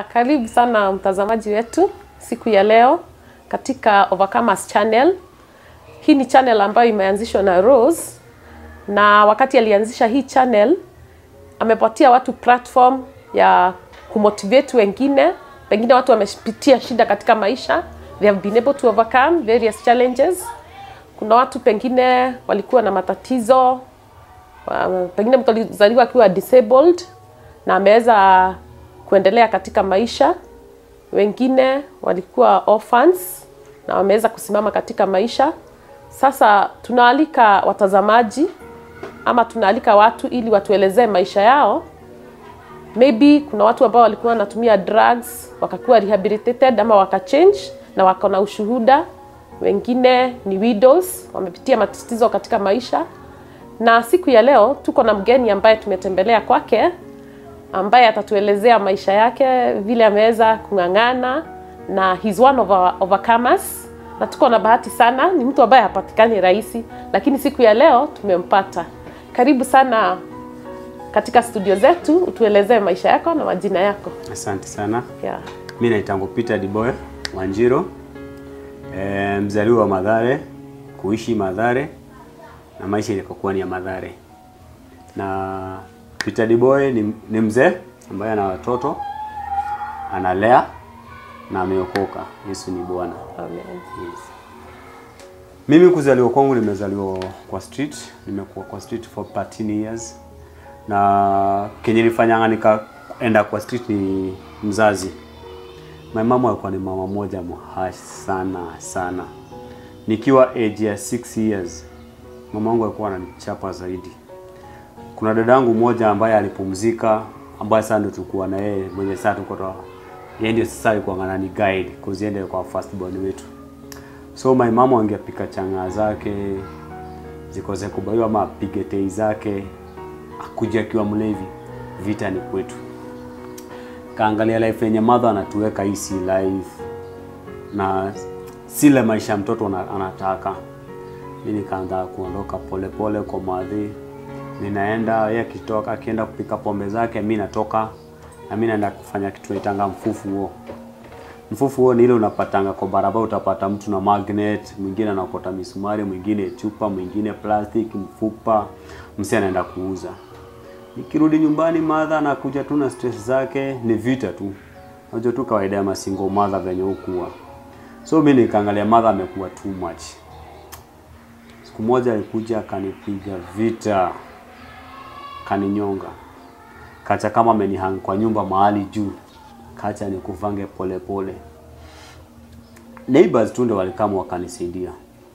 Karibu sana mtazamaji wetu siku ya leo katika Overcomers Channel. Hii ni channel ambayo imeanzishwa na Rose, na wakati alianzisha hii channel amepatia watu platform ya kumotivate wengine, pengine watu wamepitia shida katika maisha, they have been able to overcome various challenges. Kuna watu pengine walikuwa na matatizo, wa- pengine mtu alizaliwa akiwa disabled na ameweza kuendelea katika maisha. Wengine walikuwa orphans na wameweza kusimama katika maisha. Sasa tunaalika watazamaji ama tunaalika watu ili watuelezee maisha yao. Maybe kuna watu ambao walikuwa wanatumia drugs wakakuwa rehabilitated ama wakachange na wako na ushuhuda. Wengine ni widows, wamepitia matatizo katika maisha. Na siku ya leo tuko na mgeni ambaye tumetembelea kwake ambaye atatuelezea maisha yake vile ameweza kung'ang'ana na he's one of our overcomers na tuko na bahati sana ni mtu ambaye hapatikani rahisi lakini siku ya leo tumempata karibu sana katika studio zetu utuelezee maisha yako na majina yako Asante sana. yeah. Mi naitangu Peter Diboy Wanjiro, e, mzaliwa wa Madhare, kuishi Madhare na maisha ilikokuwa ni ya Madhare. Na Peter Diboy ni, ni mzee ambaye ana watoto analea na ameokoka. Yesu ni Bwana. Amen. Yes. Mimi kuzaliwa kwangu nimezaliwa kwa street, nimekuwa kwa street for 13 years. Na kenye nilifanyanga nikaenda kwa street ni mzazi. My mama alikuwa ni mama moja mhash sana sana. Nikiwa age ya 6 years, mama wangu alikuwa ananichapa zaidi. Kuna dadangu mmoja ambaye alipumzika ambaye sasa ndio tulikuwa na yeye mwenye sasa tuko toa. Yeye ndio sasa alikuwa anani guide kuziende kwa first born wetu. So my mama angepika changa zake zikose kubaiwa ama apige tei zake akuja akiwa mlevi, vita ni kwetu. Kaangalia life yenye mother anatuweka hii si life na sile maisha mtoto ana- anataka. Mimi nikaanza kuondoka polepole kwa madhi, ninaenda yeye akitoka akienda kupika pombe zake, mi natoka na mi naenda kufanya kitu naitanga mfufu huo mfufu huo ni ile unapatanga kwa barabara, utapata mtu na magnet, mwingine anakota misumari, mwingine chupa, mwingine plastic, mfupa, msi anaenda kuuza. Nikirudi nyumbani, madha anakuja tu na stress zake, ni vita tu. Unajua tu kawaida ya masingo madha venye hukuwa. So mimi nikaangalia madha amekuwa too much. Siku moja alikuja akanipiga vita, kaninyonga, kacha kama amenihang kwa nyumba mahali juu kacha nikuvange pole pole. Neighbors tu ndio walikama wakanisaidia.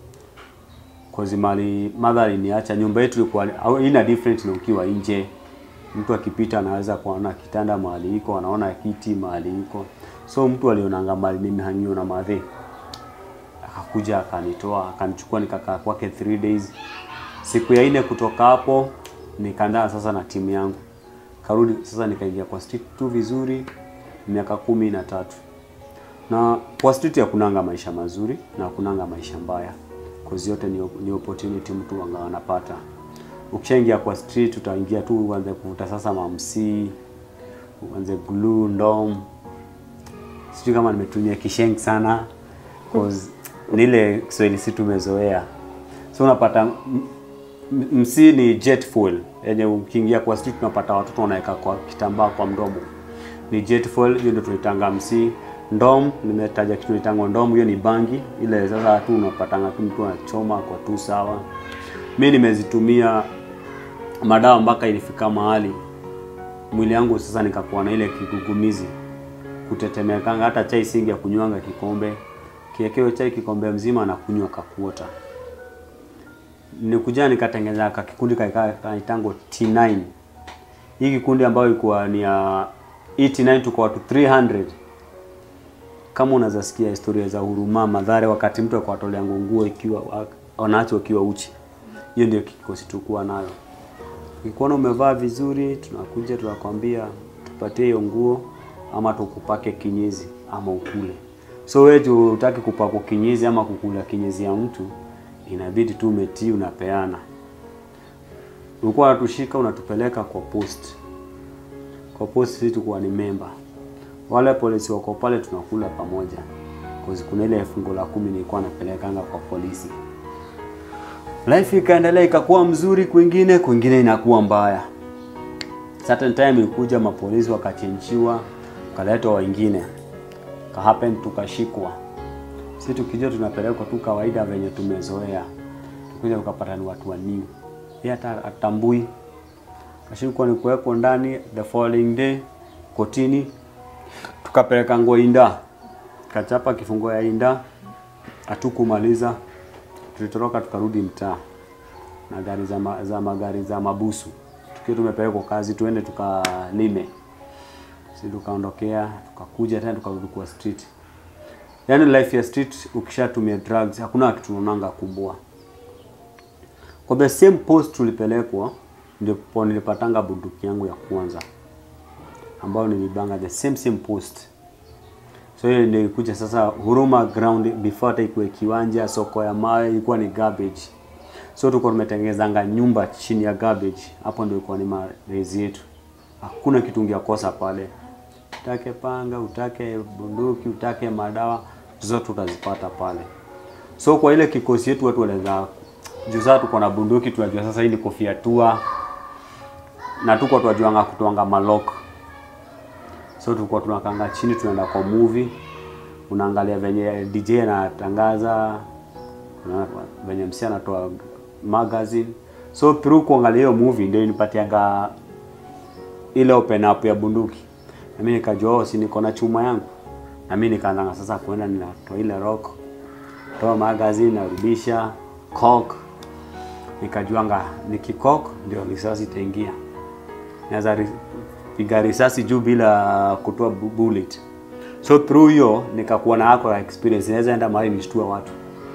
Kozi mali mother aliniacha nyumba yetu ilikuwa au ina different na ukiwa nje. Mtu akipita anaweza kuona kitanda mahali iko, anaona kiti mahali iko. So mtu alionanga mahali mimi hangiwa na madhe. Akakuja akanitoa, akanichukua nikakaa kwake 3 days. Siku ya nne kutoka hapo nikaandaa sasa na timu yangu. Karudi sasa nikaingia kwa street tu vizuri miaka kumi na tatu na kwa street hakunanga maisha mazuri na hakunanga maisha mbaya kozi yote ni, ni opportunity mtu anga anapata ukishaingia kwa street utaingia tu uanze kuvuta sasa mamsi uanze glue ndom sijui kama nimetumia kisheng sana cause ni ile Kiswahili si tumezoea so unapata m- m- msi ni jet fuel yenye ukiingia kwa street unapata watoto wanaweka kwa kitambaa kwa mdomo ni jet fuel hiyo ndio tunaitanga msi ndom nimetaja kitu tunaitanga ndom hiyo ni bangi ile sasa tu unapatanga tu mtu anachoma kwa tu sawa mi nimezitumia madawa mpaka ilifika mahali mwili yangu sasa nikakuwa na ile kigugumizi kutetemekanga hata chai singi ya kunywanga kikombe kiekeo chai kikombe mzima na kunywa kakuota nikuja nikatengeneza ka kikundi kaika- kaitango T9 hii kikundi ambayo ilikuwa ni ya hii T9 tuko watu 300 kama unaweza sikia historia za huruma madhare wakati mtu akwatolea nguo ikiwa wanaacho ikiwa uchi hiyo ndio kikosi tulikuwa nayo ukikuona umevaa vizuri tunakuja tunakwambia tupatie hiyo nguo ama tukupake kinyezi ama ukule so wewe tu utaki kupakwa kinyezi ama kukula kinyezi ya mtu inabidi tu umetii unapeana ulikuwa unatushika unatupeleka kwa post kwa post sisi tulikuwa ni member wale polisi wako pale tunakula pamoja cause kuna ile fungu la kumi nilikuwa napelekanga kwa polisi life ikaendelea ikakuwa mzuri kwingine kwingine inakuwa mbaya certain time ilikuja mapolisi wakachenjiwa wakaletwa wengine ka happen tukashikwa si tukijua tunapelekwa tu kawaida venye tumezoea tukuja tukapata ni watu wa new yeye hata atambui kashikwa ni kuwekwa ndani the following day kotini tukapeleka nguo inda kachapa kifungo ya inda hatukumaliza tulitoroka tukarudi mtaa na gari za, ma, za magari za mabusu tukiwa tumepelekwa kazi tuende tukalime si tukaondokea tukakuja tena tukarudi kwa street yaani life ya street ukishatumia drugs hakuna kitu unaonanga kubwa kwa the same post tulipelekwa ndipo nilipatanga bunduki yangu ya kwanza ambayo nilibanga the same same post so hiyo ndio ilikuja sasa Huruma ground before hata ikuwe kiwanja soko ya mawe ilikuwa ni garbage so tulikuwa tumetengenezanga nyumba chini ya garbage hapo ndio ilikuwa ni malezi yetu hakuna kitu ungekosa pale utake panga utake bunduki utake madawa zote utazipata pale so kwa ile kikosi yetu watu wanaweza juu sasa tuko na bunduki tunajua sasa hii ni kofia tua na tuko tunajuanga kutoanga malok so tulikuwa tunakanga chini tunaenda kwa movie unaangalia venye DJ anatangaza una- venye msi anatoa magazine so through kuangalia hiyo movie ndio inipatianga ile open up ya bunduki na mimi nikajua oh, si niko na chuma yangu na mimi nikaanza sasa kuenda ninatoa ile rock toa magazine narudisha cock nikajuanga nikikok ndio risasi itaingia naweza ri- piga risasi juu bila kutoa bu- bullet so through hiyo nikakuwa na ako experience naweza enda mahali nishtue watu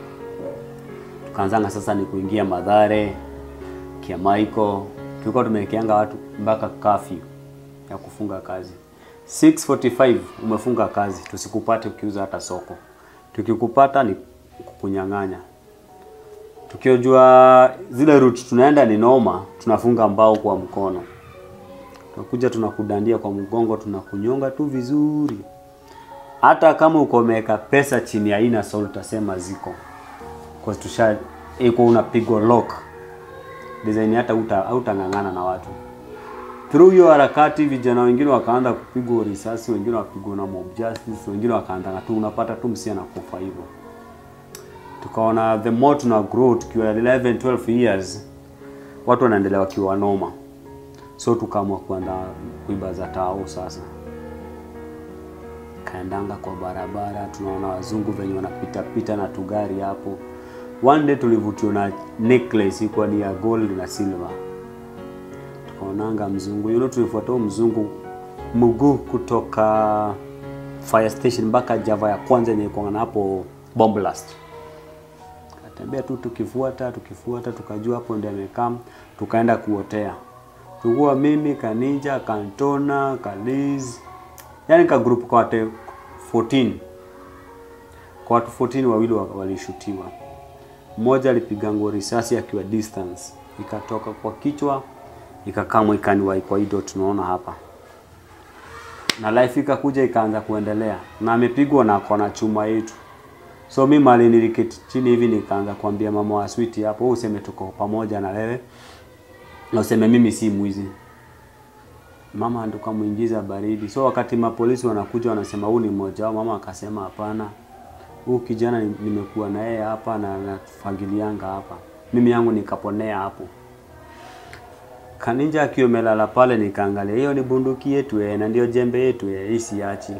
tukaanzanga sasa ni kuingia madhare kiamaiko tulikuwa tumewekeanga watu mpaka curfew ya kufunga kazi 645 umefunga kazi tusikupate ukiuza hata soko tukikupata ni kukunyang'anya tukiojua zile route tunaenda ni noma tunafunga mbao kwa mkono tunakuja tunakudandia kwa mgongo tunakunyonga tu vizuri hata kama uko umeweka pesa chini ya ina soul utasema ziko kwa tusha iko unapigwa lock design hata uta hautang'ang'ana na watu through hiyo harakati vijana wengine wakaanza kupigwa risasi wengine wakapigwa na mob justice wengine wakaanza tu unapata tu msia na kufa hivyo tukaona the more tuna grow tukiwa 11 12 years watu wanaendelea wakiwa noma so tukaamua kuenda kuiba za tao sasa kaendanga kwa barabara tunaona wazungu venye wanapita pita na tugari hapo one day tulivutiwa na necklace ilikuwa ni ya gold na silver tukaonanga mzungu you know tulifuata huyo mzungu mguu kutoka fire station mpaka java ya kwanza yenye iko na hapo bomb blast katembea tu tukifuata tukifuata tukajua hapo ndio amekaa tukaenda kuotea tulikuwa mimi kaninja kantona kaliz yani ka group kwa watu 14 kwa watu 14 wawili wa- walishutiwa mmoja alipiga nguo risasi akiwa distance ikatoka kwa kichwa ikakamwa ikaniwai kwa hiyo tunaona hapa na life ikakuja ikaanza kuendelea na amepigwa na kona chuma yetu so mi mali niliketi chini hivi nikaanza kuambia mama wa switi hapo "Wewe useme tuko pamoja na wewe na useme mimi si mwizi mama ndo kamuingiza baridi so wakati mapolisi wanakuja wanasema huu ni mmoja wao mama akasema hapana huu kijana ni- nimekuwa na yeye hapa na nafagilianga hapa mimi yangu nikaponea hapo kaninja akiwa amelala pale nikaangalia hiyo ni bunduki yetu eh, na ndio jembe yetu eh, hii siachi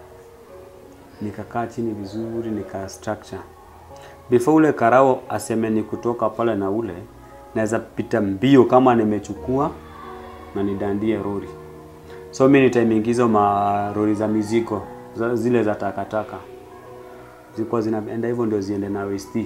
nikakaa chini vizuri nika structure before ule karao aseme ni kutoka pale na ule naweza pita mbio kama nimechukua na nidandie rori so mi nitaimeingiza marori za mizigo za, zile za takataka zilikuwa zinaenda hivyo ndio ziende na west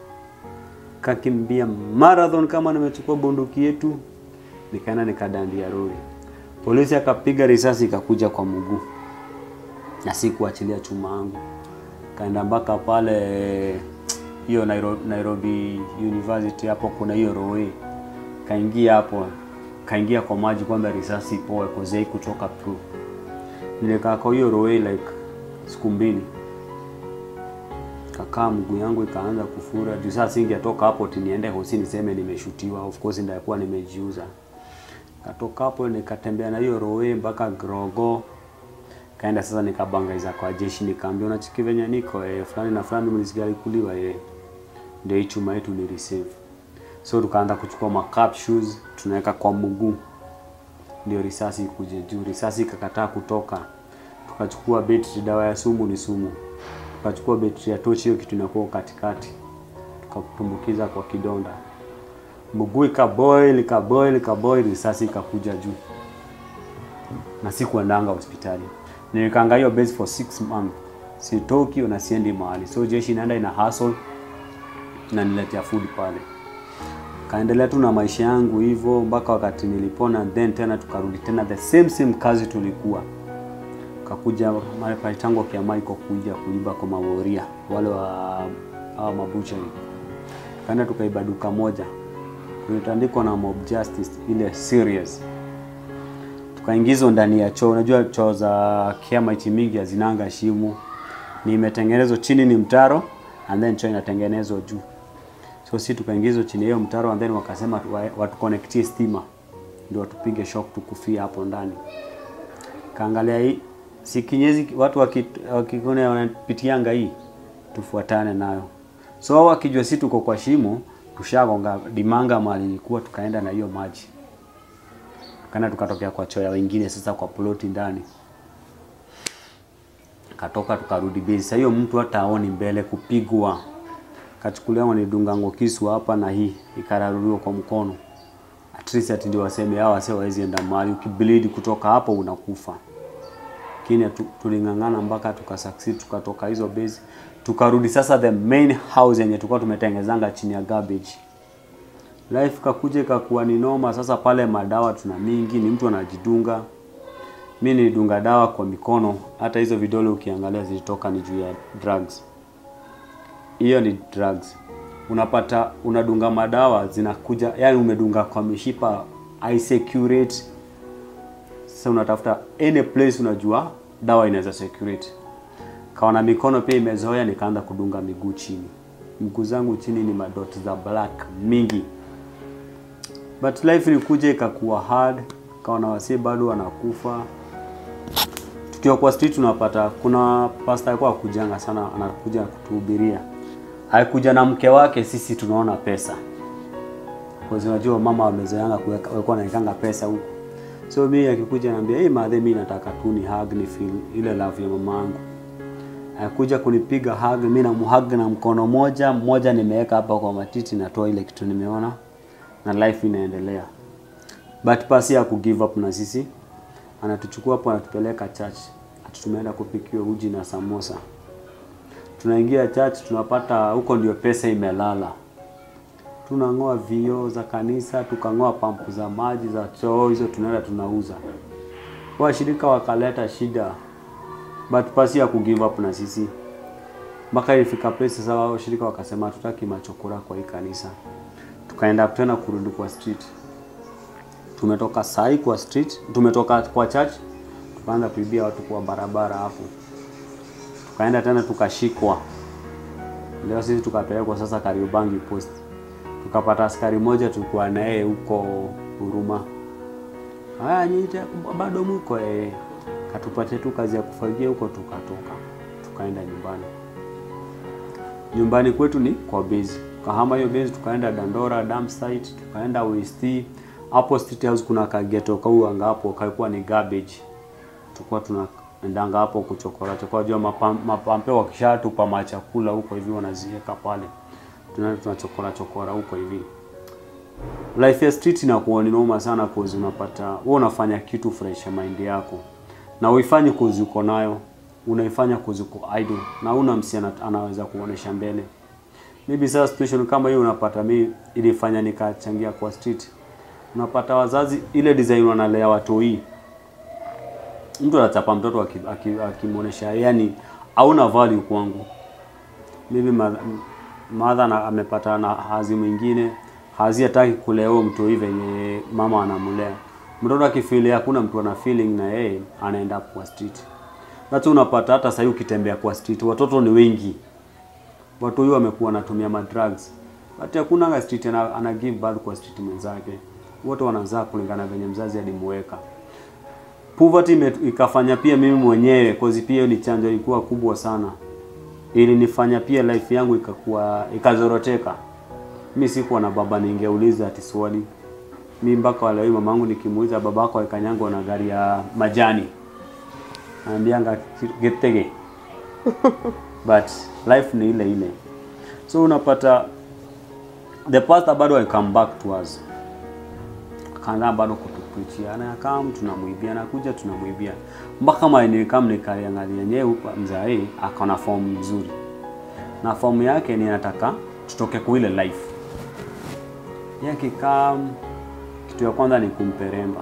kakimbia marathon kama nimechukua bunduki yetu nikaenda nikadandia rori polisi akapiga risasi ikakuja kwa mguu na si kuachilia chuma yangu kaenda mpaka pale hiyo Nairobi, Nairobi University hapo kuna hiyo roe kaingia hapo kaingia kwa maji kwamba risasi ipoe kozei kutoka through nilikaa kwa hiyo roe like siku mbili kakaa mguu yangu ikaanza kufura juu sasa singetoka hapo ti niende hosi niseme nimeshutiwa of course ndakuwa nimejiuza katoka hapo nikatembea na hiyo roe mpaka grogo kaenda sasa nikabangaiza kwa jeshi nikaambia unachiki venye niko eh, fulani na fulani mlisikia kuliwa eh. ndio hii chuma yetu ni receive so tukaanza kuchukua ma capsules tunaweka kwa mguu ndio risasi ikuje juu risasi ikakataa kutoka tukachukua betri dawa ya sumu ni sumu tukachukua betri ya tochi hiyo kitu inakuwa katikati tukatumbukiza kwa kidonda mguu ikaboil ikaboil ikaboil risasi ikakuja juu na sikuendanga hospitali nilikanga hiyo base for six months sitoki na siendi mahali so jeshi inaenda ina hustle na niletea food pale kaendelea tu na maisha yangu hivyo mpaka wakati nilipona then tena tukarudi tena the same same kazi tulikuwa kakuja mara pale tangu kia Michael kuja kuiba kwa maworia wale wa hawa mabuchari kaenda tukaiba duka moja tulitandikwa na mob justice ile serious tukaingizwa ndani ya choo. Unajua choo za kiamaiti mingi hazinanga shimo, ni imetengenezwa chini ni mtaro and then choo inatengenezwa juu. So si tukaingizwa chini ya hiyo mtaro and then wakasema tuwa- watuconnectie stima ndio watupige shock tukufia hapo ndani. Kaangalia hii si kinyezi, watu waki- wakikone wanapitianga hii, tufuatane nayo. So wao wakijua si tuko kwa shimo, tushagonga dimanga mahali ilikuwa, tukaenda na hiyo maji kana tukatokea kwa choya wengine sasa kwa ploti ndani katoka tukarudi base. Sasa hiyo mtu hata aoni mbele kupigwa, kachukulia wanidunga kisu hapa na hii ikararuliwa kwa mkono, at least ati ndio waseme hao wase wawezi enda mahali, ukibleed kutoka hapo unakufa. Lakini tu- tuling'ang'ana mpaka tukasucceed, tukatoka hizo base, tukarudi sasa the main house yenye tulikuwa tumetengezanga chini ya garbage life kakuja ikakuwa ni noma. Sasa pale madawa tuna mingi, ni mtu anajidunga. Mi nilidunga dawa kwa mikono, hata hizo vidole ukiangalia zilitoka ni juu ya drugs. Hiyo ni drugs. Unapata unadunga madawa zinakuja, yani umedunga kwa mishipa haisecurate. Sasa unatafuta any place unajua dawa inaweza securate. Kaona mikono pia imezoea, nikaanza kudunga miguu chini. Mguu zangu chini ni madot za black mingi but life ilikuja ikakuwa hard, kaona wasee bado wanakufa. Tukiwa kwa street tunapata kuna pastor alikuwa akujanga sana, anakuja kutuhubiria, alikuja na mke wake, sisi tunaona pesa kwa sababu unajua mama wamezoeanga kuweka, walikuwa wanaekanga pesa huko. So mimi akikuja anambia hey, madhe, mimi nataka tu ni hug ni feel ile love ya mama yangu. Akuja kunipiga hug, mimi namhug na mkono moja mmoja, nimeweka hapa kwa matiti, natoa ile kitu nimeona na life inaendelea. But pasi ya ku give up na sisi, anatuchukua hapo anatupeleka church, ati tumeenda kupikiwa uji na samosa. Tunaingia church, tunapata huko ndio pesa imelala. Tunang'oa vioo za kanisa, tukang'oa pampu za maji za choo, hizo tunaenda tunauza. Washirika wakaleta shida, but pasi ya ku give up na sisi mpaka ilifika place sasa, wao washirika wakasema hatutaki machokora kwa hii kanisa tukaenda tena kurudi kwa street. Tumetoka sai kwa street, tumetoka kwa church, tukaanza kuibia watu kwa barabara hapo, tukaenda tena tukashikwa. Leo sisi tukapelekwa sasa Kariobangi post, tukapata askari moja tulikuwa naye huko Huruma. Haya, nyinyi bado mko eh? Katupatia tu kazi ya kufagia huko, tukatoka tukaenda nyumbani. Nyumbani kwetu ni kwa base Kahama hiyo base tukaenda Dandora dam site, tukaenda West. Hapo State House kuna kageto kauanga hapo kalikuwa ni garbage. Tulikuwa tunaendanga hapo kuchokora chokora, jua mapam, mapampe wakishatupa machakula huko hivi wanaziweka pale, tunaenda tunachokora chokora huko hivi. Life ya street inakuwa ni noma sana, cause unapata wewe unafanya kitu fresh mind yako na uifanye cause uko nayo, unaifanya cause uko idle na una msichana anaweza kuonesha mbele maybe sasa situation kama hiyo unapata mi ilifanya nikachangia kwa street. Unapata wazazi ile design wanalea watoi, mtu anachapa mtoto akimwonyesha aki, aki yani hauna value kwangu. Maybe mother na amepata na hazi mwingine hazi hataki kulea huyo mtoi venye mama anamlea. Mtoto akifeel hakuna mtu ana feeling na yeye anaenda kwa street. That's unapata hata sasa ukitembea kwa street watoto ni wengi. Watu huyu wamekuwa wanatumia madrugs. Hata hakuna nga street ana, ana give birth kwa street mwenzake. Wote wanazaa kulingana venye mzazi alimweka. Poverty ime- ikafanya pia mimi mwenyewe cause pia hiyo ni chanzo ilikuwa kubwa sana. Ilinifanya pia life yangu ikakuwa ikazoroteka. Mi sikuwa na baba ningeuliza ati swali. Mi mpaka wale mamangu nikimuuliza babako alikanyangwa na gari ya majani. Anambianga getege. But life ni ile ile. So unapata the pastor bado will come back to us. Akaanza bado kutupreachia, anakaa tunamwibia, anakuja tunamwibia. Mpaka maeneo kama nikaliangalia nyewe mzae akaona form nzuri. Na form yake ni anataka tutoke kwa ile life. Yake kam kitu ya kwanza ni kumperemba.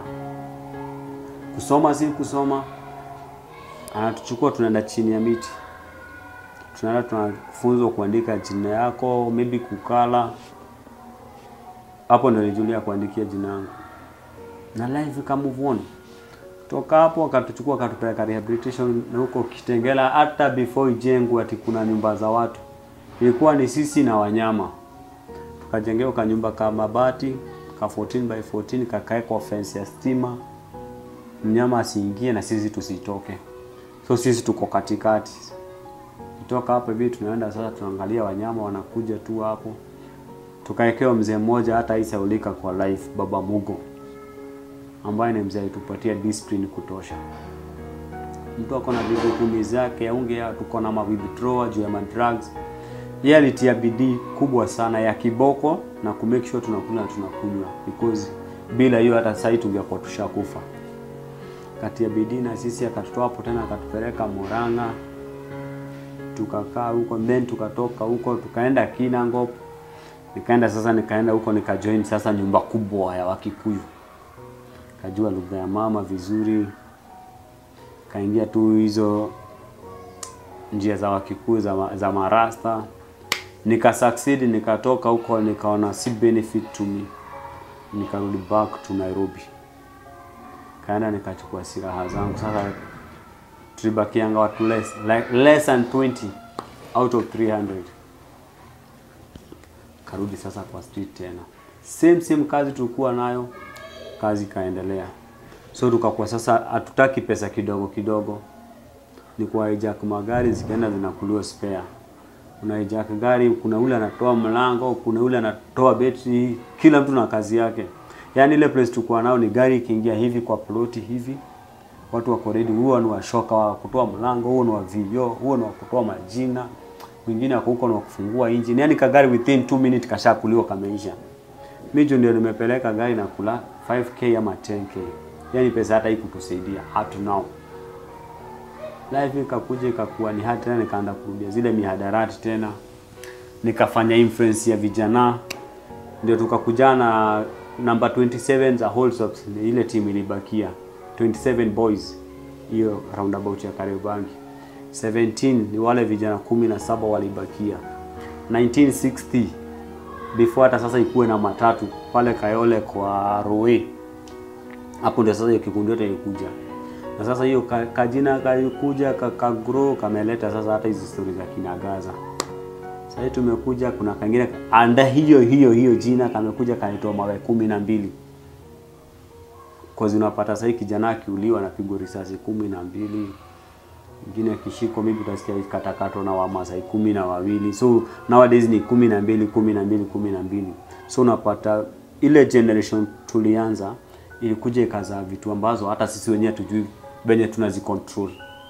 Kusoma si kusoma, anatuchukua tunaenda chini ya miti, tunaenda tunafunzwa kuandika jina yako, maybe kukala. Hapo ndio nilijulia kuandikia jina yangu na life ika move on. Toka hapo akatuchukua akatupeleka rehabilitation na huko Kitengela, hata before ijengwe ati kuna nyumba za watu, ilikuwa ni sisi na wanyama. Tukajengewa ka nyumba ka mabati ka 14 by 14 kakaekwa fence ya stima, mnyama asiingie na sisi tusitoke. So sisi tuko katikati. Kutoka hapo hivi tunaenda sasa, tunaangalia wanyama wanakuja tu hapo. Tukaekewa mzee mmoja hata isaulika kwa life, Baba Mugo, ambaye ni mzee alitupatia discipline kutosha. Mtu ako na vitu kumi zake aunge, tuko na ma withdrawal juu ya ma drugs. Yeye alitia bidii kubwa sana ya kiboko na ku make sure tunakula na tunakunywa, because bila hiyo hata sasa tungekuwa tushakufa. Kati ya bidii na sisi akatutoa hapo tena akatupeleka Murang'a, tukakaa huko then tukatoka huko tukaenda Kinangop, nikaenda sasa, nikaenda huko nikajoin sasa nyumba kubwa ya Wakikuyu, kajua lugha ya mama vizuri, kaingia tu hizo njia za Wakikuyu za, ma- za marasta nika succeed, nikatoka huko nikaona si benefit to me, nikarudi back to Nairobi, kaenda nikachukua silaha zangu sasa tulibakianga watu less, like less than 20 out of 300 karudi sasa kwa street tena same same kazi tulikuwa nayo kazi ikaendelea so tukakuwa sasa hatutaki pesa kidogo kidogo ni kwa hijack magari zikaenda zinakuliwa spare kuna hijack gari kuna ule anatoa mlango kuna ule anatoa betri kila mtu na kazi yake yaani ile place tulikuwa nao ni gari ikiingia hivi kwa ploti hivi watu wako ready, huo ni washoka wa kutoa mlango, huo ni wa vioo, huo ni wa kutoa majina, mwingine ako huko ni wa kufungua engine. Yani kagari within 2 minutes kashakuliwa kameisha. Mimi jo ndio nimepeleka gari na kula 5k ama 10k, yani pesa hata ikutusaidia up to now. Life ikakuja ikakuwa ni hata tena, nikaanza kurudia zile mihadarati tena, nikafanya influence ya vijana, ndio tukakuja na namba 27 za Holsops, ile timu ilibakia 27 boys hiyo roundabout ya Kariobangi. 17 ni wale vijana kumi na saba walibakia. 1960 before hata sasa ikuwe na matatu pale Kayole kwa Roe, hapo ndio sasa hiyo kikundi yote ilikuja, na sasa hiyo ka- kajina kalikuja kakagrow kameleta sasa hata hizi stori za kinagaza. Sasa hivi tumekuja, kuna kangine anda hiyo hiyo hiyo jina kamekuja kanaitwa mawe kumi na mbili cause unapata sasa kijana akiuliwa anapigwa risasi kumi na mbili mwingine akishikwa maybe utasikia katakato na wamasai kumi na wawili so nowadays ni kumi na mbili kumi na mbili kumi na mbili so unapata ile generation tulianza ilikuja ikazaa vitu ambazo hata sisi wenyewe tujui venye tunazicontrol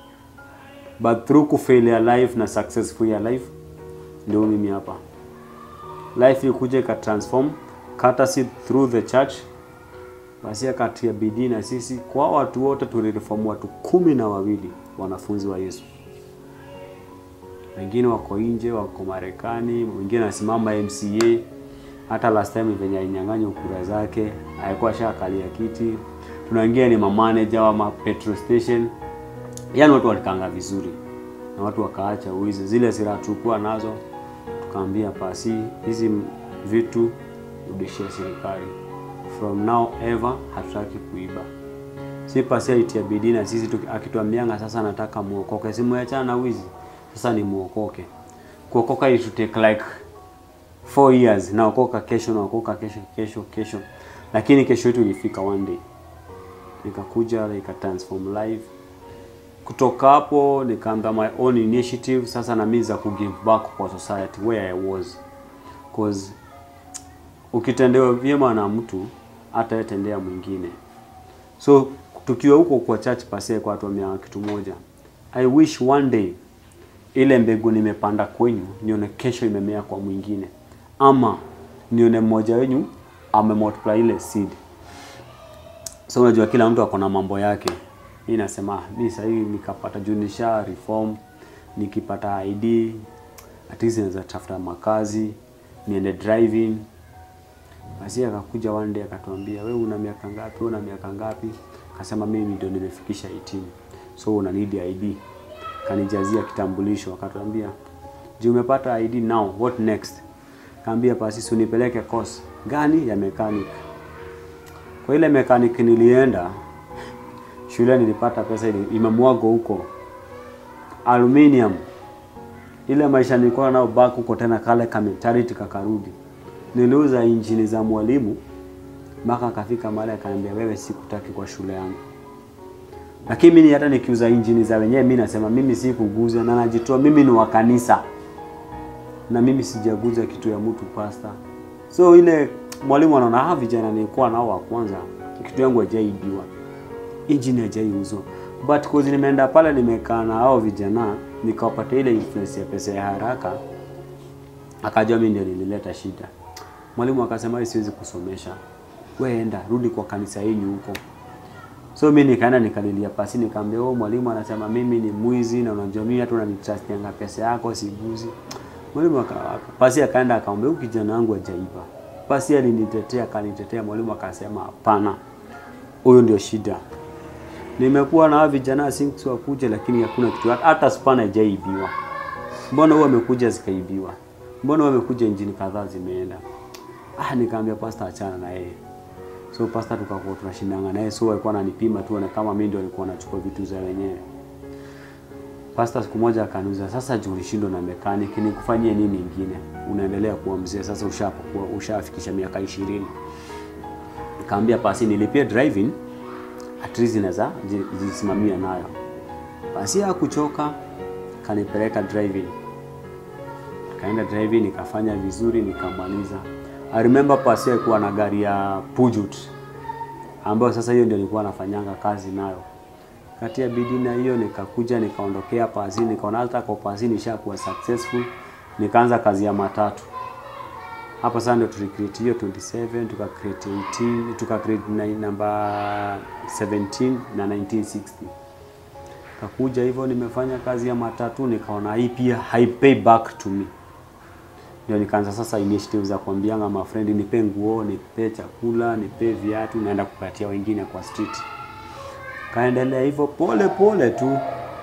but through kufail ya life na successful ya life ndio mimi hapa life ilikuja ikatransform courtesy through the church basi akatia bidii na sisi kwa watu wote tulireform watu kumi na wawili wanafunzi wa Yesu. Wengine wako nje, wako Marekani, wengine anasimama MCA. Hata last time venye alinyang'anywa kura zake alikuwa shakalia kiti. Tuna wengine ni mamanager wa ma petrol station, yaani watu walikanga vizuri na watu wakaacha uizi. Zile silaha tulikuwa nazo tukaambia pasi hizi vitu rudishia serikali from now ever hatutaki kuiba si pasi alitia bidii na sisi tuki- akituambianga sasa nataka muokoke simuachana na wizi sasa ni muokoke kuokoka it should take like four years naokoka kesho naokoka kesho kesho kesho lakini kesho yetu ilifika one day nikakuja nika transform life kutoka hapo nikaanza my own initiative sasa na mimi za kugive back kwa society where I was cause ukitendewa vyema na mtu hata yatendea mwingine so tukiwa huko kwa church pase kwa watu wamea kitu moja i wish one day ile mbegu nimepanda kwenyu nione kesho imemea kwa mwingine ama nione mmoja wenyu amemultiply ile seed so unajua kila mtu ako na mambo yake mi nasema "Ah, mi sahii nikapata juu nisha reform nikipata id at least naweza tafuta makazi niende driving basi akakuja one day akatuambia wewe una miaka ngapi wewe una miaka ngapi akasema mimi ndio nimefikisha 18 so una need id kanijazia kitambulisho akatuambia je umepata id now what next kaambia basi si unipeleke course gani ya mechanic kwa ile mechanic nilienda shule nilipata pesa ili- imemwagwa huko aluminium ile maisha nilikuwa nao back huko tena kale ka mentality kakarudi niliuza injini za mwalimu mpaka akafika mahali akaniambia wewe sikutaki kwa shule yangu lakini mimi hata nikiuza injini za wenyewe mimi nasema mimi si kuguza na najitoa mimi ni wa kanisa na mimi sijaguza kitu ya mtu pasta so ile mwalimu anaona hawa vijana nilikuwa nao wa kwanza kitu yangu hajaibiwa injini hajaiuzwa but cause nimeenda pale nimekaa na hao vijana nikawapatia ile influence ya pesa ya haraka akajua mimi ndio nilileta shida mwalimu akasema "Wewe siwezi kusomesha wewe enda rudi kwa kanisa yenu huko so mi nikaenda nikalilia pasi nikaambia oh mwalimu anasema mimi ni mwizi na unajua mimi hata unanitrustianga pesa yako siguzi mwalimu aka- aka- pasi akaenda akamwambia huyu kijana wangu hajaiba pasi alinitetea akanitetea mwalimu akasema hapana huyu ndio shida nimekuwa na hawa vijana sinks wakuja lakini hakuna kitu hata spana haijaibiwa mbona huwa amekuja zikaibiwa mbona huwa amekuja injini kadhaa zimeenda ah nikaambia pastor achana na yeye so pastor tukakuwa tunashindana naye so alikuwa ananipima tu na kama mimi ndio alikuwa nachukua vitu za wenyewe pastor siku moja akaniuza sasa juu ulishindwa na mechanic nikufanyie nini ingine unaendelea kuwa mzee sasa ushapokuwa ushafikisha miaka ishirini nikaambia pasi nilipie driving at least naweza ji- jisimamia nayo basi hakuchoka kanipeleka driving kaenda driving nikafanya vizuri nikamaliza I remember pasi alikuwa na gari ya Peugeot ambayo sasa hiyo ndio nilikuwa nafanyanga kazi nayo kati ya bidii na hiyo nikakuja nikaondokea pasi nikaona hata kwa pasi nishakuwa successful nikaanza kazi ya matatu hapa sasa ndio tulicreate hiyo 27 tuka create 18 tuka create nine- number 17 na 1960 kakuja hivyo nimefanya kazi ya matatu nikaona hii pia haipay back to me ndio nikaanza sasa initiative za kuambianga mafrendi nipe nguo nipe chakula nipe viatu naenda kupatia wengine kwa street kaendelea hivyo pole pole tu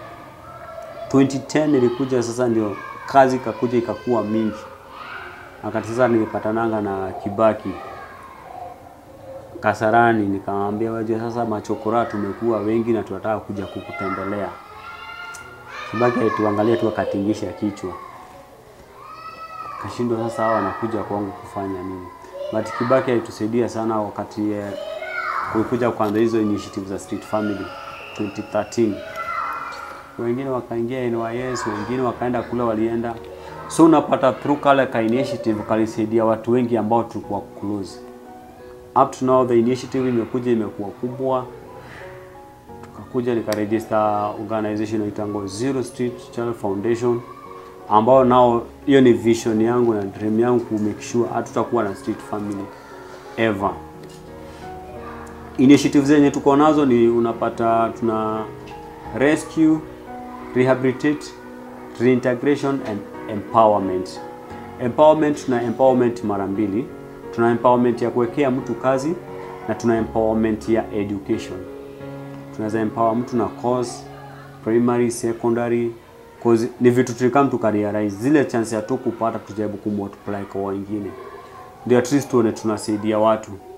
2010 nilikuja sasa ndio kazi kakuja ikakuwa mingi wakati sasa nilipatananga na Kibaki Kasarani, nikamwambia wajua, sasa machokora tumekuwa wengi na tunataka kuja kukutembelea. Kibaki alituangalia tu akatingisha kichwa, kashindwa sasa hawa wanakuja kwangu kufanya nini? But Kibaki alitusaidia sana wakati eh, kulikuja kuanza hizo initiative za Street Family 2013 wengine wakaingia NYS, wengine wakaenda kule walienda. So unapata through kale ka initiative kalisaidia watu wengi ambao tulikuwa close. Up to now the initiative imekuja imekuwa kubwa, tukakuja nikaregister organization inaitwa Zero Street Channel Foundation ambao nao hiyo ni vision yangu na dream yangu ku make sure hatutakuwa na street family ever. Initiative zenye tuko nazo ni unapata tuna rescue, rehabilitate, reintegration and empowerment. Empowerment tuna empowerment mara mbili. Tuna empowerment ya kuwekea mtu kazi na tuna empowerment ya education. Tunaweza empower mtu na course primary, secondary cause ni vitu tulikam tukarealize zile chance ya tu kupata tujaribu kumultiply kwa wengine, ndio at least tuone tunasaidia watu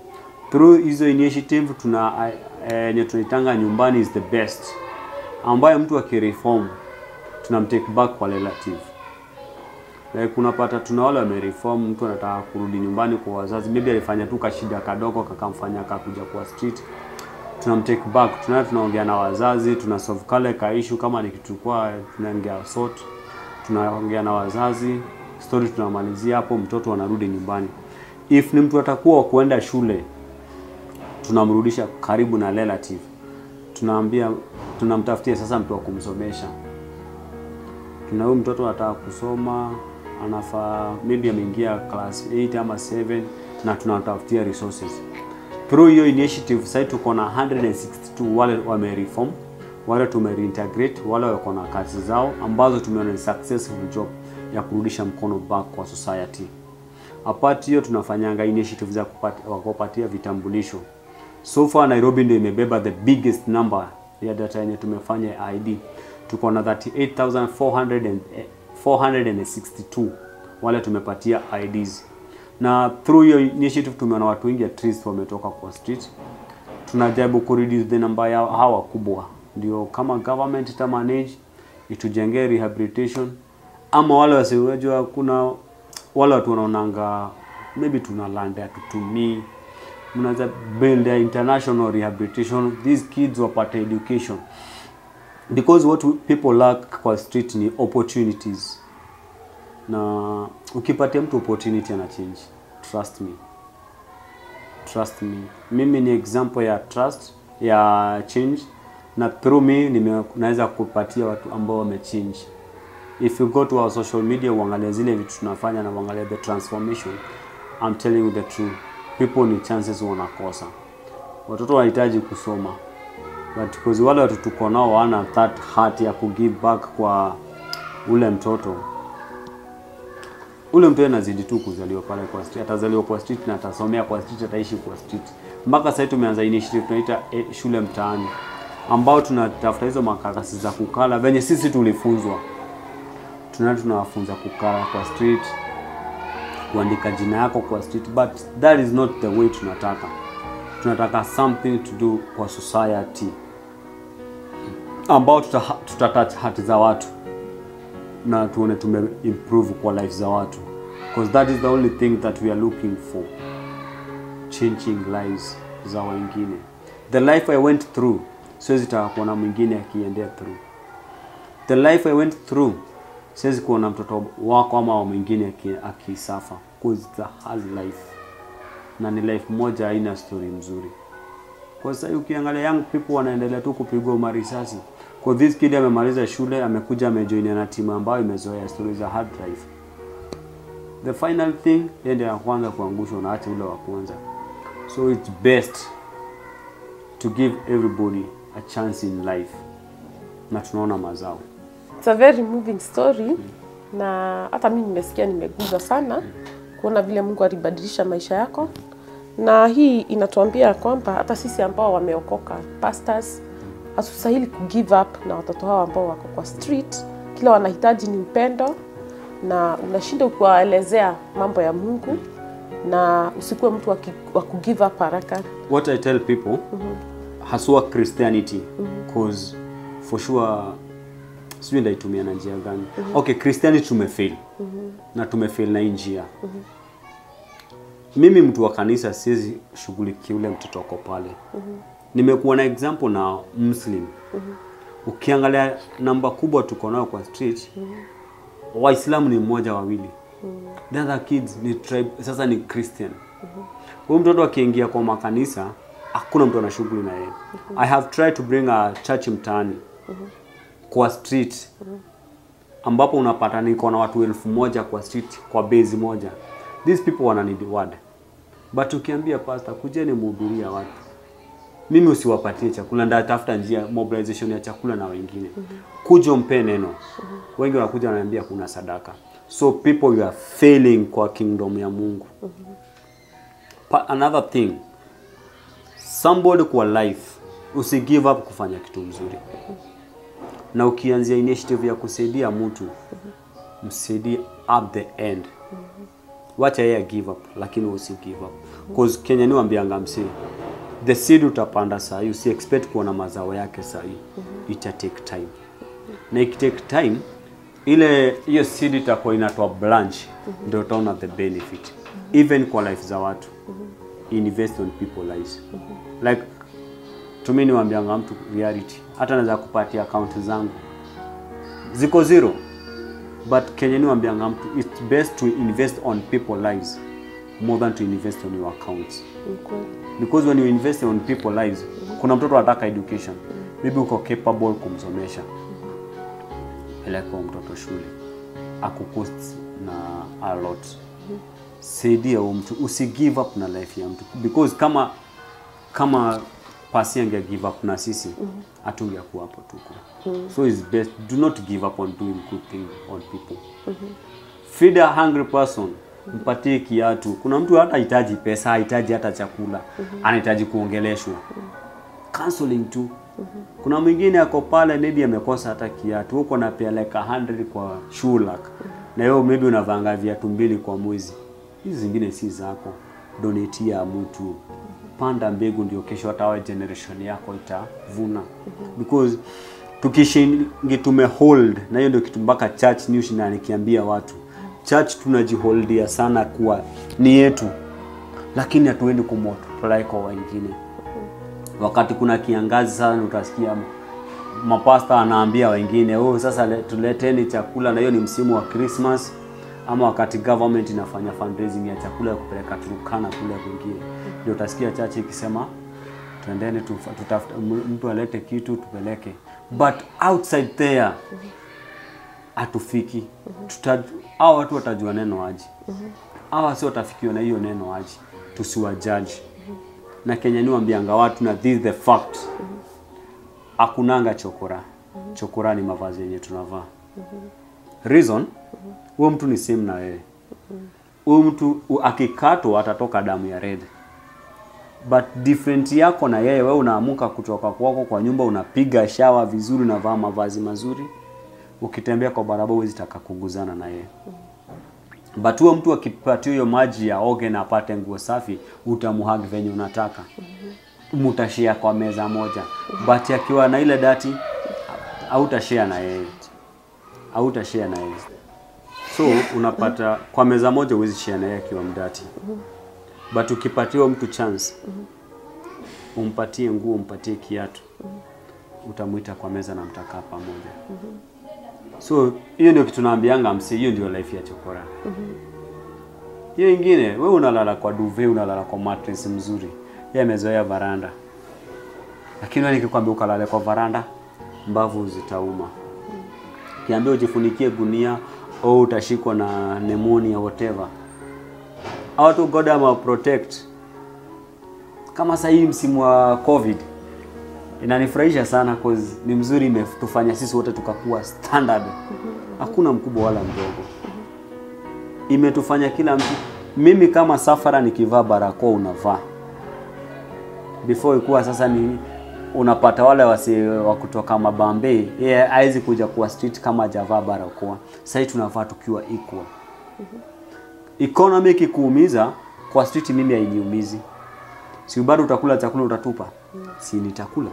through hizo initiative tuna eh, yenye tunaitanga nyumbani is the best ambayo mtu akireform tunamtake back kwa relative like unapata tuna wale wamereform mtu anataka kurudi nyumbani kwa wazazi maybe alifanya tu kashida kadogo kakamfanya kakuja kwa street tunamtake back tunaenda tunaongea na wazazi tuna solve kale ka issue kama ni kitu kwa tunaongea sort tunaongea na wazazi story tunamalizia hapo mtoto anarudi nyumbani if ni mtu atakuwa wa kuenda shule tunamrudisha karibu na relative tunaambia tunamtafutia sasa mtu wa kumsomesha tuna huyu mtoto anataka kusoma anafaa maybe ameingia class 8 ama 7 na tunatafutia resources through hiyo initiative sasa tuko na 162 wale wamereform wale tumereintegrate wale wako na kazi zao ambazo tumeona ni successful job ya kurudisha mkono back kwa society apart hiyo tunafanyanga initiative za kupati- wa kupatia vitambulisho so far Nairobi ndio imebeba the biggest number ya data yenye tumefanya ya ID tuko na 38400 and- eh, 462 wale tumepatia IDs na through hiyo initiative tumeona watu wengi at least wametoka kwa street tunajaribu ku reduce the number ya hawa kubwa ndio kama government ita manage itujengee rehabilitation ama wale wasiojua kuna wale watu wanaonanga maybe tuna land hatutumii mnaweza build a international rehabilitation these kids wapate education because what we- people lack kwa street ni opportunities na ukipatia mtu opportunity ana change trust me trust me mimi ni example ya trust ya change na through me nime- naweza kupatia watu ambao wamechange if you go to our social media uangalie zile vitu tunafanya na uangalie the transformation I'm telling you the truth people ni chances wanakosa watoto wanahitaji kusoma but because wale watu tuko nao wana that heart ya kugive back kwa ule mtoto ule mtu anazidi tu kuzaliwa pale kwa street, atazaliwa kwa street na atasomea kwa street, ataishi kwa street. Mpaka sasa tumeanza initiative tunaita eh, shule mtaani, ambao tunatafuta hizo makaratasi za kukala venye sisi tulifunzwa, tunaenda tunawafunza kukala kwa street, kuandika jina yako kwa street, but that is not the way tunataka. Tunataka something to do kwa society ambao tuta, tutatouch hati za watu na tuone tume improve kwa life za watu because that is the only thing that we are looking for changing lives za wengine the life i went through siwezi taka kuona mwingine akiendea through the life i went through siwezi kuona mtoto wako ama wa mwingine aki- akisafa because it's a hard life na ni life moja haina story mzuri kwa sasa ukiangalia young people wanaendelea tu kupigwa marisasi. Kwa this kid amemaliza shule, amekuja amejoin na timu ambayo imezoea stories za hard life. The final thing yeye ndiye ya kwanza kuangushwa na acha ule wa kwanza. So it's best to give everybody a chance in life. Na tunaona mazao. It's a very moving story na hata mimi nimesikia nimeguza sana kuona vile Mungu alibadilisha maisha yako, na hii inatuambia kwamba hata sisi ambao wameokoka pastors hatustahili ku give up na watoto hao ambao wako kwa street. Kile wanahitaji ni upendo, na unashinda ukiwaelezea mambo ya Mungu, na usikuwe mtu wa ki- wa ku give up haraka. What I tell people haswa Christianity cause for sure sijui ndaitumia na njia gani. Okay, Christianity tumefail. Na tumefail na hii njia. Mimi mtu wa kanisa siwezi shughulikia ule mtoto wako pale. Nimekuwa na example na Muslim. Ukiangalia namba kubwa tuko nayo kwa street, Waislamu ni mmoja wawili. The other kids ni tribe, sasa ni Christian. Huyu mtoto akiingia kwa makanisa, hakuna mtu ana shughuli na yeye. I have tried to bring a church mtaani kwa street ambapo unapata niko na watu elfu moja kwa street kwa base moja. These people wana need word. But ukiambia pastor, kujeni mhubiria watu, mimi usiwapatie chakula, ndatafuta njia mobilization ya chakula na wengine. Kuja mpe neno. Wengi wanakuja wananiambia kuna sadaka. So people you are failing kwa kingdom ya Mungu. Pa, another thing somebody kwa life usi give up kufanya kitu mzuri na ukianzia initiative ya kusaidia mtu msaidie up the end wacha yeye give up lakini usi give up cause Kenya ni wambianga msi the seed utapanda saa hii usi expect kuona mazao yake saa hii ita take time na ikitake time ile hiyo seed itakuwa inatoa branch ndio utaona the benefit even kwa life za watu invest on people lives like tumi niwaambianga mtu reality hata naweza kupatia account zangu ziko zero but Kenya niwaambianga mtu it's best to invest on people lives more than to invest on your accounts Ni kweli. because when you invest on people lives kuna mtoto anataka education maybe uko capable kumsomesha peleka huyo mtoto shule akucost na a lot saidia huyo mtu usi give up na life ya mtu because kama kama pasi ange give up na sisi hatungekuwa hapo tuko so it's best do not give up on doing good thing on people feed a hungry person mpatie kiatu kuna mtu hata hitaji pesa hahitaji hata chakula anahitaji kuongeleshwa counseling tu kuna mwingine ako pale maybe amekosa hata kiatu huko napeleka 100 kwa shulak na hiyo maybe unavanga viatu mbili kwa mwezi hizi zingine si zako donetia mtu panda mbegu ndio kesho hata wa generation yako itavuna because tukishingi tumehold na hiyo ndio kitu mpaka church news na nikiambia watu church tunajiholdia sana kuwa ni yetu lakini hatuendi kumultiply kwa wengine wakati kuna kiangazi sana utasikia mapasta anaambia wengine oh, sasa le- tuleteni chakula na hiyo ni msimu wa Christmas ama wakati government inafanya fundraising ya chakula ya kupeleka Turkana kule kwingine ndio utasikia chache ikisema twendeni tufa- tutafute m- mtu alete kitu tupeleke but outside there hatufiki tuta hao watu watajua neno aji hawa si watafikiwa na hiyo neno aji tusiwajaji na Kenya ni wambianga watu na this is the fact hakunanga chokora chokora ni mavazi yenye tunavaa reason huyo mtu ni same na wewe huyo mtu u- akikatwa atatoka damu ya red but different yako na yeye wewe unaamuka kutoka kwako kwa nyumba unapiga shawa vizuri unavaa mavazi mazuri ukitembea kwa barabara huwezi taka kuguzana na yeye but huyo mtu akipatia hiyo maji ya oge na apate nguo safi utamuhagi venye unataka mutashare kwa meza moja but akiwa na ile dati hautashare na yeye hautashare na yeye so unapata kwa meza moja huwezi share na yeye akiwa mdati but ukipatiwa mtu chance umpatie nguo umpatie kiatu utamwita kwa meza na mtakaa pamoja so hiyo ndio kitu naambianga msi hiyo ndio life ya chokora hiyo ingine we unalala kwa duve unalala kwa mattress mzuri yeye amezoea varanda lakini wewe nikikwambia ukalale kwa varanda mbavu zitauma kiambia ujifunikie gunia au utashikwa na pneumonia whatever au tu God ama protect kama sasa hii msimu wa covid inanifurahisha sana cause ni mzuri imetufanya sisi wote tukakuwa standard hakuna mkubwa wala mdogo imetufanya kila mtu mimi kama safara nikivaa barakoa unavaa before ikuwa sasa ni unapata wale wasi wa kutoka mabambe yeye hawezi kuja kuwa street kama hajavaa barakoa sasa tunavaa tukiwa equal economy ikikuumiza kwa street mimi hainiumizi si bado utakula chakula utatupa si nitakula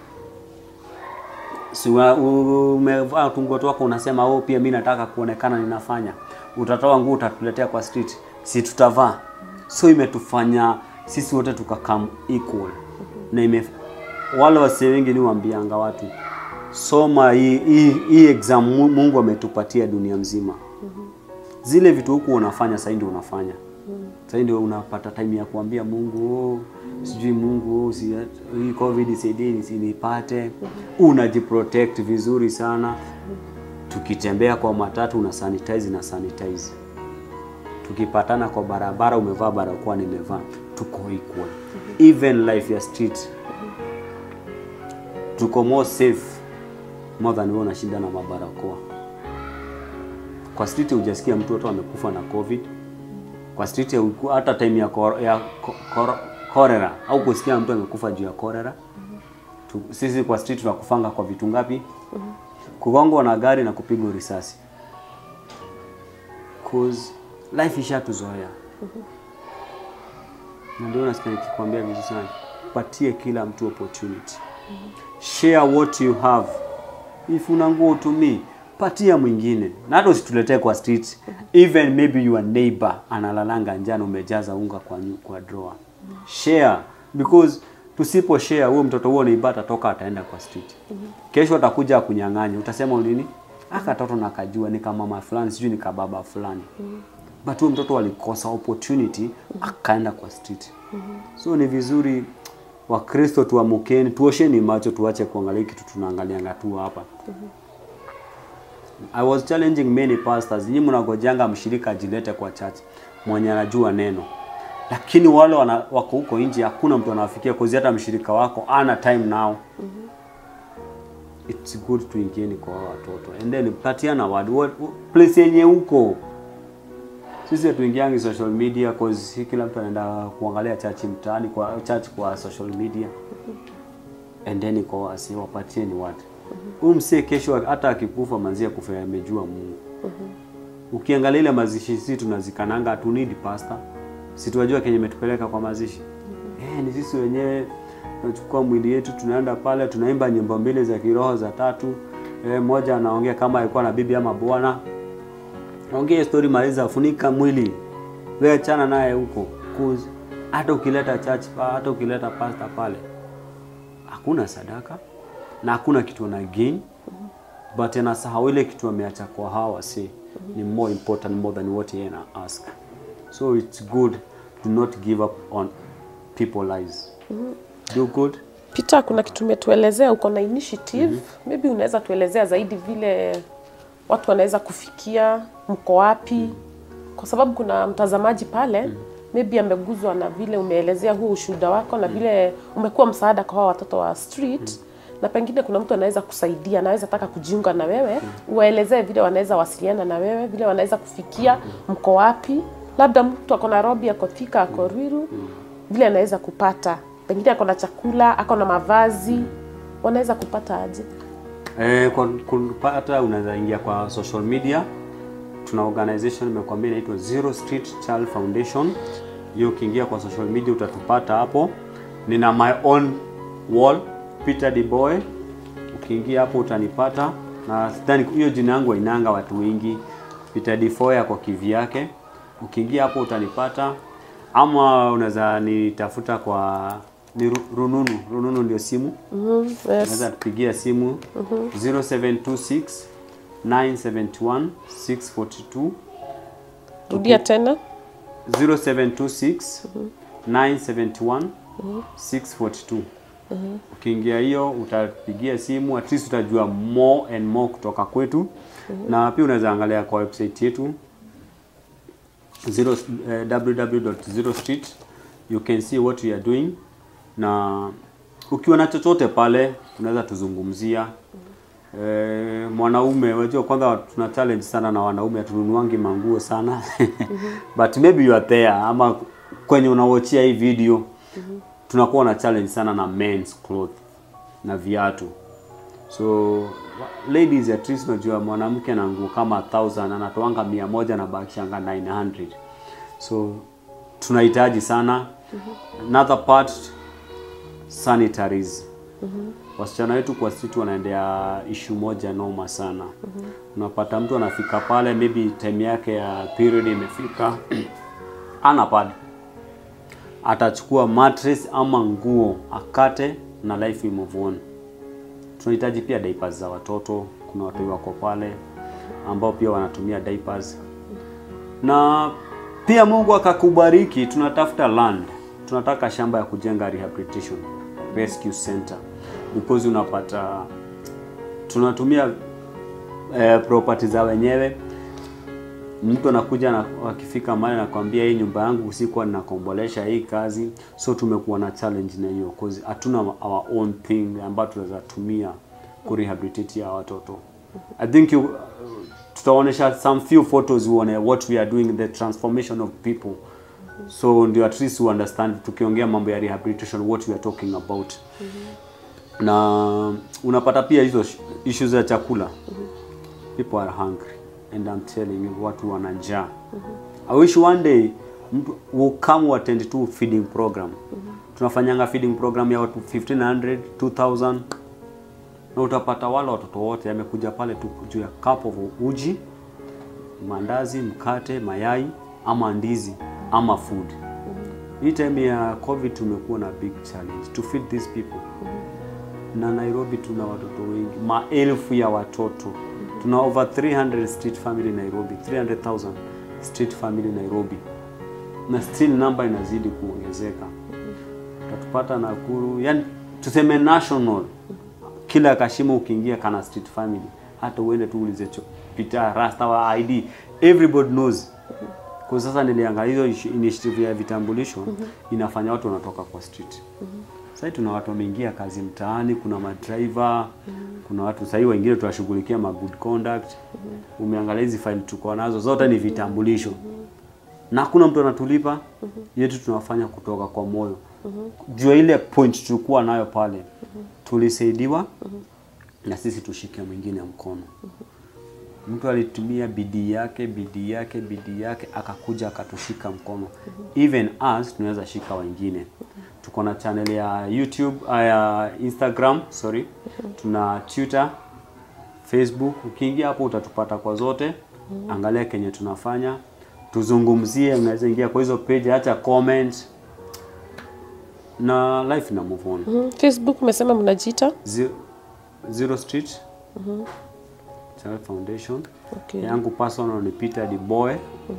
si wa- u- umevaa tungoto wako unasema oh pia mimi nataka kuonekana ninafanya utatoa nguo utatuletea kwa street si tutavaa so imetufanya sisi wote tukakam equal na ime wale wasee wengi ni waambianga watu soma hii hii hii exam Mu- Mungu ametupatia dunia mzima zile vitu huku unafanya sasa ndio unafanya sasa ndio unapata time ya kuambia Mungu oh, sijui Mungu oh, si, hii covid isaidie nisinipate unajiprotect vizuri sana tukitembea kwa matatu una sanitize na sanitize tukipatana kwa barabara umevaa barakoa nimevaa tuko equal even life ya street tuko more safe more than wewe unashinda na mabarakoa kwa street hujasikia mtu hata amekufa na covid kwa street huku- hata time ya, kor, ya ko- kor, cholera au kusikia mtu amekufa juu ya cholera tu, sisi kwa street tunakufanga kwa vitu ngapi kugongwa na gari na kupigwa risasi cause life ishatuzoea na ndio nasikia nikikwambia vizuri sana, patie kila mtu opportunity. Share what you have. If una nguo utumii, patia mwingine, na hata usituletee kwa street. Even maybe your neighbor analalanga njano, umejaza unga kwa, nyu- kwa drawer. Share because tusipo share, huyo mtoto huo neighbor atatoka ataenda kwa street. Kesho atakuja kunyang'anya, utasema nini? Aka toto nakajua ni kama mama fulani, sijui ni kababa fulani but huyo mtoto alikosa opportunity akaenda kwa street so ni vizuri wakristo tuamukeni tuosheni macho tuache kuangalia kitu tunaangalianga tu hapa i was challenging many pastors nyinyi mnagojanga mshirika ajilete kwa church mwenye anajua neno lakini wale wana, wako huko nje hakuna mtu anawafikia kozi hata mshirika wako ana time now it's good tuingieni kwa hao watoto and then patiana word what, place yenye huko sisi hatuingiangi social media cause si kila mtu anaenda kuangalia church mtaani kwa church kwa social media and then kwa wasi wapatie ni watu huyu msee kesho hata akikufa manzia kufa amejua Mungu ukiangalia ile mazishi sisi tunazikananga hatu need pastor si tunajua kenye imetupeleka kwa mazishi eh ni sisi wenyewe tunachukua mwili yetu tunaenda pale tunaimba nyimbo mbili za kiroho za tatu eh, moja anaongea kama alikuwa na bibi ama bwana ongea story maliza funika mwili wewe achana naye huko cause hata ukileta church pa hata ukileta pastor pale hakuna sadaka na hakuna kitu na gain but anasahau ile kitu ameacha kwa hawa si ni more important more than what yeye ana ask so it's good do not give up on people lives do good Peter, kuna kitu umetuelezea, uko na initiative maybe unaweza tuelezea zaidi vile watu wanaweza kufikia, mko wapi? Kwa sababu kuna mtazamaji pale maybe ameguzwa na vile umeelezea huu ushuhuda wako na vile umekuwa msaada kwa hao watoto wa street na pengine kuna mtu anaweza kusaidia, anaweza taka kujiunga na wewe, uwaelezee vile wanaweza wasiliana na wewe, vile wanaweza kufikia, mko wapi? Labda mtu ako Nairobi, ako Thika, ako Ruiru, vile anaweza kupata, pengine ako na chakula, ako na mavazi, wanaweza kupata aje? Eh, kwa kupata unaweza ingia kwa social media. Tuna organization nimekwambia inaitwa Zero Street Child Foundation. Hiyo ukiingia kwa social media utatupata hapo. Nina my own wall Peter the Boy. Ukiingia hapo utanipata na sidhani hiyo jina yangu hainanga watu wengi. Peter the Boy kwa kivyake. Ukiingia hapo utanipata ama unaweza nitafuta kwa ni ru- rununu. Rununu ndio simu Yes. unaweza tupigia simu 0726 971 642 Rudia tena. 0726 971 642 ukiingia hiyo utapigia simu at least utajua more and more kutoka kwetu na pia unaweza angalia kwa website yetu zero, eh, www.zerostreet you can see what we are doing na ukiwa na chochote pale unaweza tuzungumzia Eh, mwanaume unajua kwanza tuna challenge sana na wanaume hatununuangi manguo sana but maybe you are there ama kwenye unawochia hii video tunakuwa na challenge sana na men's cloth na viatu so wa- ladies at least unajua mwanamke na nguo kama 1000 anatoanga mia moja na bakishanga 900 so tunahitaji sana another part sanitaries wasichana wetu kwa street wanaendea ishu moja noma sana unapata mtu anafika pale maybe time yake ya period imefika ana pad atachukua mattress ama nguo akate na life will move on tunahitaji pia diapers za watoto kuna watu wako pale ambao pia wanatumia diapers na pia Mungu akakubariki, tunatafuta land, tunataka shamba ya kujenga rehabilitation rescue center because unapata tunatumia eh, property za wenyewe. Mtu anakuja na akifika mahali nakwambia, hii nyumba yangu sikuwa ninakombolesha hii kazi, so tumekuwa na challenge na hiyo cause hatuna our own thing ambayo tunaweza tumia ku rehabilitate ya watoto. I think you, tutaonesha some few photos uone what we are doing the transformation of people so ndio at least you understand tukiongea mambo ya rehabilitation what we are talking about na unapata pia hizo sh- issues za chakula people are hungry and I'm telling you watu wana njaa I wish one day mtu will come attend tu feeding program tunafanyanga feeding program ya watu 1500 2000 na utapata wale watoto wote amekuja pale tu juu ya cup of uji mandazi mkate mayai ama ndizi ama food hii time ya covid tumekuwa na big challenge to feed these people na Nairobi tuna watoto wengi, maelfu ya watoto. Tuna over 300 street family Nairobi, 300,000 street family Nairobi, na still namba inazidi kuongezeka. Utatupata Nakuru, yani tuseme national, kila kashimo ukiingia kana street family, hata uende tu ulize cho- pita rasta wa ID, everybody knows kwa sasa niliangalia hiyo ishi- initiative ya vitambulisho inafanya watu wanatoka kwa street. Sasa tuna watu wameingia kazi mtaani, kuna madriver, kuna watu sasa wengine tunashughulikia ma good conduct. Umeangalia hizi file tuko nazo zote ni vitambulisho. Na hakuna mtu anatulipa. Yetu tunafanya kutoka kwa moyo. Juu ya ile point tulikuwa nayo pale. Tulisaidiwa na sisi tushike mwingine mkono mtu alitumia bidii yake bidii yake bidii yake akakuja akatushika mkono even us tunaweza shika wengine tuko na channel ya youtube uh, ya instagram sorry tuna twitter facebook ukiingia hapo utatupata kwa zote angalia kenye tunafanya tuzungumzie unaweza ingia kwa hizo page acha comment na life ina move on Mhm. Facebook umesema mnajiita? Zero, Zero Street Child Foundation Okay. yangu personal ni Peter Diboy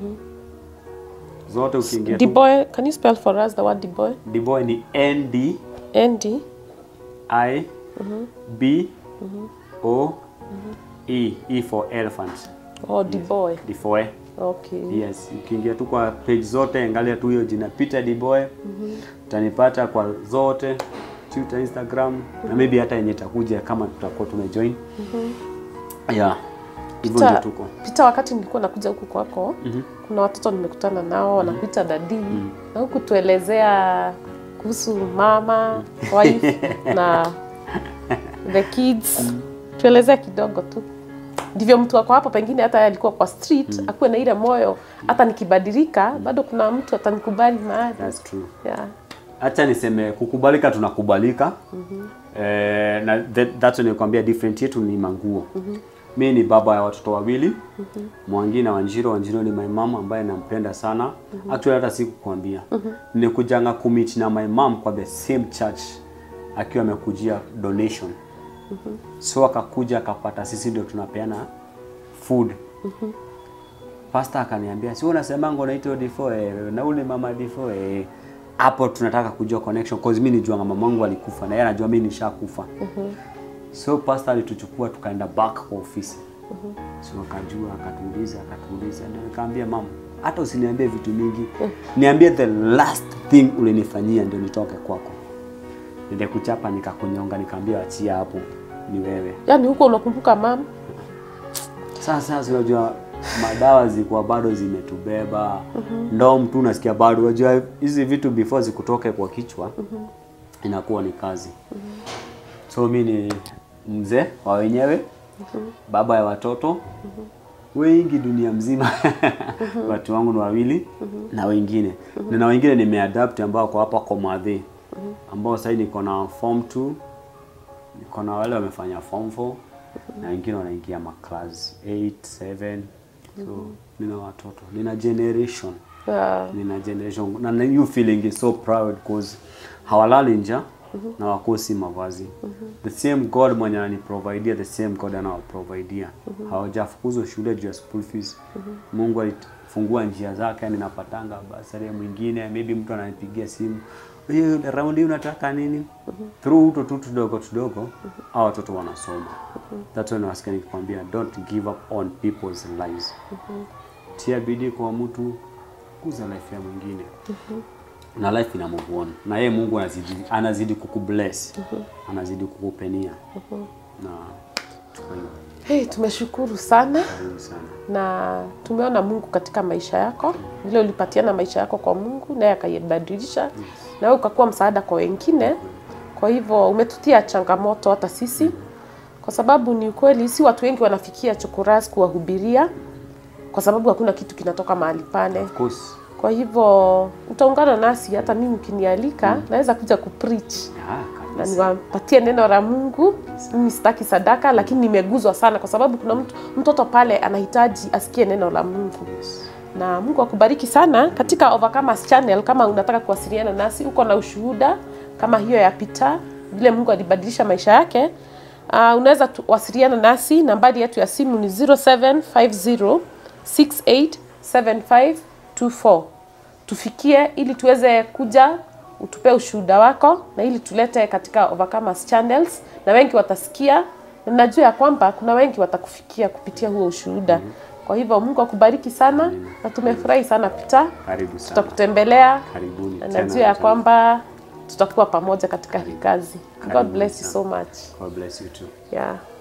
zote ukiingia tu Diboy, can you spell for us the word Diboy? Diboy ni N D N D I B O E E for elephant or Diboy. Difoe Okay. yes ukiingia tu kwa page zote angalia tu hiyo jina Peter Diboy utanipata kwa zote Twitter Instagram na maybe hata yenye itakuja kama tutakuwa tumejoin yeah hivyo ndio Peter, tuko Peter, wakati nilikuwa nakuja huku kwako kuna watoto nimekutana nao wanakuita dadi na huku tuelezea kuhusu mama wife na the kids tuelezea kidogo tu ndivyo mtu wako hapo pengine hata yeye alikuwa kwa street akuwe na ile moyo hata nikibadilika bado kuna mtu atanikubali mahali that's true yeah. Acha niseme kukubalika, tunakubalika eh, na that, that's when nikwambia different yetu ni manguo. Mi ni baba ya watoto wawili Mwangi na Wanjiro. Wanjiro ni my mom ambaye nampenda sana actually, hata sikukwambia nilikujanga kumit na my mom kwa the same church akiwa amekujia donation so akakuja akapata sisi ndio tunapeana food Pastor akaniambia si unasemanga unaitwa D4 eh, na ule mama D4 eh. Hapo tunataka kujua connection cause mimi nijua mama wangu alikufa na yeye anajua mimi nishakufa. So pastor alituchukua tukaenda back kwa ofisi. So akajua akatuuliza akatuuliza ndio nikamwambia mama hata usiniambie vitu mingi. Niambie the last thing ulinifanyia ndio nitoke kwako. Nende kuchapa nikakunyonga nikamwambia achia hapo ni wewe. yaani huko unakumbuka mama Sasa sasa unajua madawa zilikuwa bado zimetubeba ndo mtu unasikia bado unajua hizi vitu before zikutoke kwa kichwa inakuwa ni kazi so mi ni mzee wa wenyewe baba ya watoto wengi dunia mzima watu wangu ni wawili na wengine na wengine nimeadapt ambao kwa hapa Komadhe ambao sasa niko na form 2 niko na wale wamefanya form 4 na wengine wanaingia ma class 8 7 so nina watoto nina generation yeah. nina generation na you feeling is so proud cause hawalali nja na wakosi mavazi the same god mwenye ananiprovidea the same god anawaprovidea hawajafukuzwa shule juu ya school fees mungu alifungua njia zake yani napatanga basari mwingine maybe mtu ananipigia simu hiyo round hii unataka nini through uto tu tudogo tudogo hao watoto wanasoma that's when nasikia nikikwambia don't give up on people's lives tia bidii kwa mtu kuza life ya mwingine na life ina move on na yeye Mungu anazidi anazidi kukubless anazidi kukupenia na kwa hiyo hey, tumeshukuru sana karibu sana na tumeona Mungu katika maisha yako, vile ulipatiana maisha yako kwa Mungu naye akaibadilisha na wewe ukakuwa msaada kwa wengine. Kwa hivyo umetutia changamoto hata sisi, kwa sababu ni ukweli, si watu wengi wanafikia Chokoras kuwahubiria, kwa sababu hakuna kitu kinatoka mahali pale. of course Kwa hivyo utaungana nasi, hata mimi ukinialika naweza kuja kupreach Ah, na kabisa. niwapatie neno la Mungu. Mimi sitaki sadaka, lakini nimeguzwa sana kwa sababu kuna mtu, mtoto pale anahitaji asikie neno la Mungu Yes. na Mungu akubariki sana katika Overcomers Channel. Kama unataka kuwasiliana nasi, uko na ushuhuda kama hiyo ya Peter, vile Mungu alibadilisha maisha yake, uh, unaweza tu- wasiliana nasi. Nambari yetu ya simu ni 0750687524 tufikie, ili tuweze kuja utupe ushuhuda wako na ili tulete katika Overcomers Channels, na wengi watasikia, na najua ya kwamba kuna wengi watakufikia kupitia huo ushuhuda. Kwa hivyo Mungu akubariki sana na tumefurahi sana Peter, Karibu sana. tutakutembelea Karibuni na tena najua ya tena. kwamba tutakuwa pamoja katika hii kazi. God Karibuni bless you sana. so much. God bless you too. Yeah.